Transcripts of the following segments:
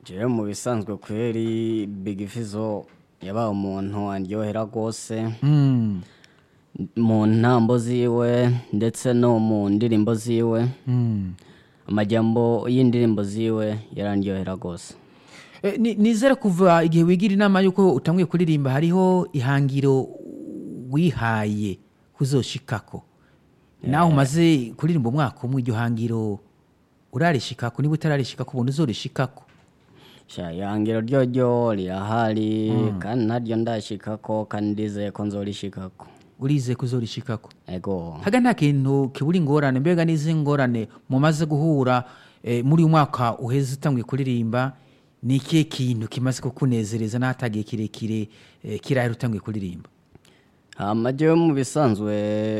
jewe mu bisanzwe kweri big fizo yabaye umuntu aryohera rwose Mm, mu ntambo ziwe ndetse no mu ndirimbo ziwe mm. amajyambo y'indirimbo ziwe yarandyohera rwose Eh, ni- nizere kuva igihe wigira inama y'uko utanguye kuririmba hariho ihangiro wihaye kuzoshikako nawe umaze kuririmba umwaka umwe iryo hangiro urarishikako niba utararishikako ubona uzorishikako sha ihangiro ryoryo rirahari kandi naryo ndashikako kandi ndizeye ko nzorishikako urize kuzorishikako ego haga nta kintu kibura ingorane mbega n'izi ngorane mumaze guhura eh, muri uyu mwaka uheze utanguye kuririmba ni ikihe kintu kimaze kukunezereza n'ahatagiye kirekire eh, kirahera utanguye kuririmba hama jewe mu bisanzwe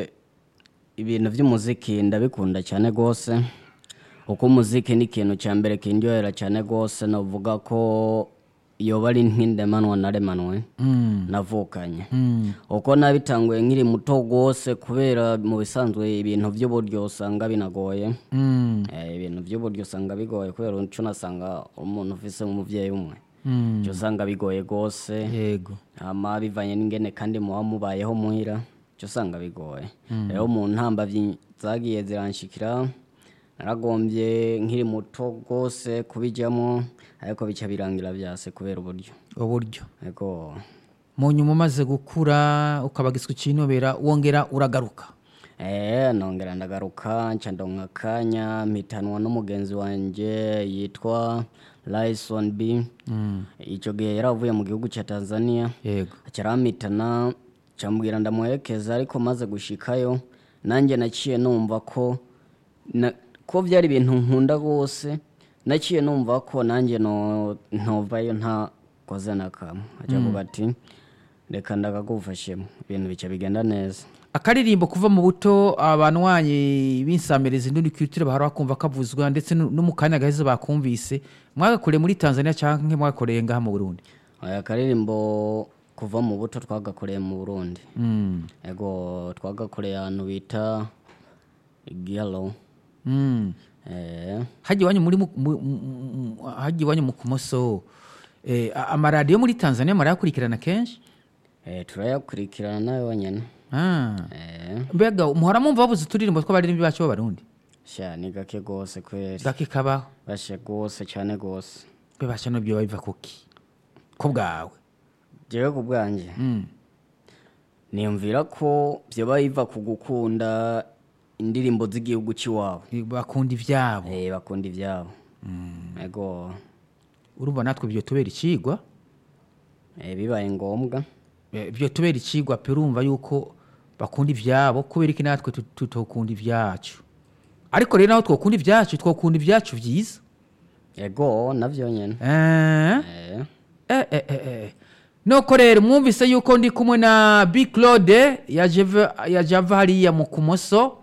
ibintu by'umuziki ndabikunda cyane rwose kuko umuziki ni ikintu cya mbere kindyohera cyane rwose navuga ko yoba ari nk'indemanwa naremanwe navukanye uko nabitanguye nkiri muto rwose kubera mu bisanzwe ibintu by'uburyo usanga binagoye Mm, Eh, ibintu by'uburyo usanga bigoye kubera uco unasanga umuntu ufise nk'umuvyeyi umwe uca usanga bigoye rwose yego hama bivanye n'ingene kandi muba mubayeho muhira cyo usanga bigoye rero mu ntamba vyi- zagiye ziranshikira naragombye nkiri muto rwose kubijyamo ariko bica birangira byase kubera uburyo uburyo ego mu nyuma umaze gukura ukabagizwa ikinobera wongera uragaruka Eh, nongera ndagaruka nca ndonka akanya mpitanwa n'umugenzi wanje yitwa Lyson B icyo gihe yari avuye mu gihugu cya Tanzania yego acaramitana cambwira ndamuherekeza ariko maze gushikayo nanjye naciye numva ko na, ko byari ibintu nkunda rwose naciye numva ko nanjye no ntovayo ntakoze na kamwe aca avuga ati reka ndakagufashemo ibintu bica bigenda neza akaririmbo kuva mu buto abanywanyi b'insamerezi n'undi kwitire bahora bakumva kavuzwa ndetse no no mu kanya gaheze bakumvise mwagakoreye muri tanzania cyangwa mwagakoreye ngaha mu burundi aya karirimbo kuva mu buto twagakoreye mu burundi Mm. ego twagakoreye ahantu bita giyalo Mm. eh, hajya iwanyu muri mu- mu- mu- mu- hajya iwanyu mu kumoso eh, a- amaradiyo muri tanzania murayakurikirana kenshi eh, turayakurikirana nawe wenyine Ah. eh, mbega muhora mwumva babuze uturirimbo tw'abaririmbyi bacu b'abarundi sha ni gake rwose kweri gake kabaho bashe rwose cyane rwose bebasha nabyo biva kuki ko bwawe jewe ku bwanjye Mm. niyumvira ko byoba biva ku gukunda indirimbo z'igihugu cy'iwabo bakunda ibyabo eh, bakunda ibyabo ego urumva natwe ibyo tubera ikigwa eh, bibaye ngombwa Eh, ibyo tubera ikigwa pe urumva yuko bakunda ibyabo kubera iki natwe tut- tutokunda ibyacu ariko rero naho twokunda ibyacu twokunda ibyacu byiza ego navyo nyene Eh? eh, Eh, eh, eh, eh. nuko rero mwumvise yuko ndi kumwe na big claude yaje va- yaje ava hariya mu kumoso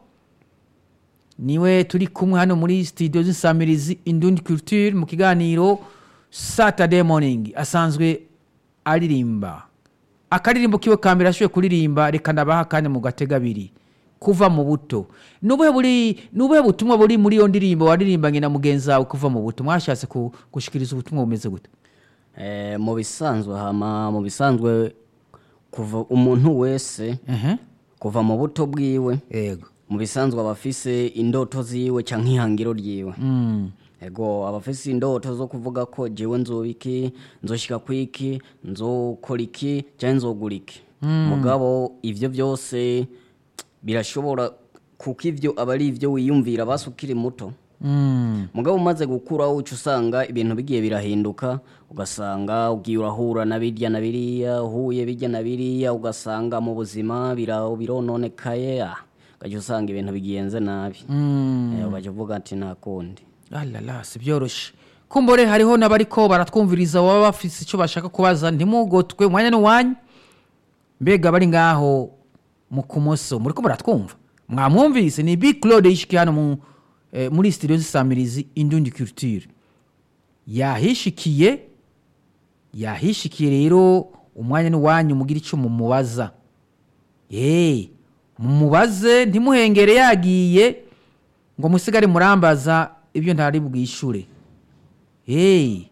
niwe turi kumwe hano muri studio z'insamirizi indundi culture mu kiganiro saturday morning asanzwe aririmba akaririmbo kiwe ka mbere ashoboye kuririmba reka ndabaha akanya mu gatega abiri kuva mu buto nubuhe buri nubuhe butumwa buri muri iyo ndirimbo waririmbanye na mugenzi wawe kuva mu buto mwashatse ku- gushikiriza ubutumwa bumeze gute eh, mu bisanzwe hama mu bisanzwe kuva umuntu wese Ehe. kuva mu buto bwiwe yego mu bisanzwe aba afise indoto ziwe canke ihangiro ryiwe Mm. ego aba afise indoto zo kuvuga ko jewe nzoba iki nzoshika kwiki nzokora iki canke nzogura iki mugabo ivyo byose birashobora kuko ivyo aba ari ivyo wiyumvira basi ukiri muto Mm. mugabo umaze gukura uca usanga ibintu bigiye birahinduka ugasanga ugiye urahura na birya na biriya uhuye birya na biriya ugasanga mu buzima bira- birononekaye ah, ugaca usanga ibintu bigenze nabi Mm. Eh, ugaca uvuga ati nta kundi alala si byoroshe kumbore hariho n'abariko baratwumviriza baba bafise icyo bashaka kubaza ntimugotwe umwanya n'uwanyu mbega bari ngaho mu kumoso muriko muratwumva mwamwumvise ni big claude yishikiye hano mu, eh, muri studio z'isamirizi indundi culture yahishikiye yahishikiye rero umwanya n'uwanyu mugira icyo mumubaza Hey, mumubaze ntimuhengere yagiye ngo musigare murambaza ibyo ntari bwishure hey,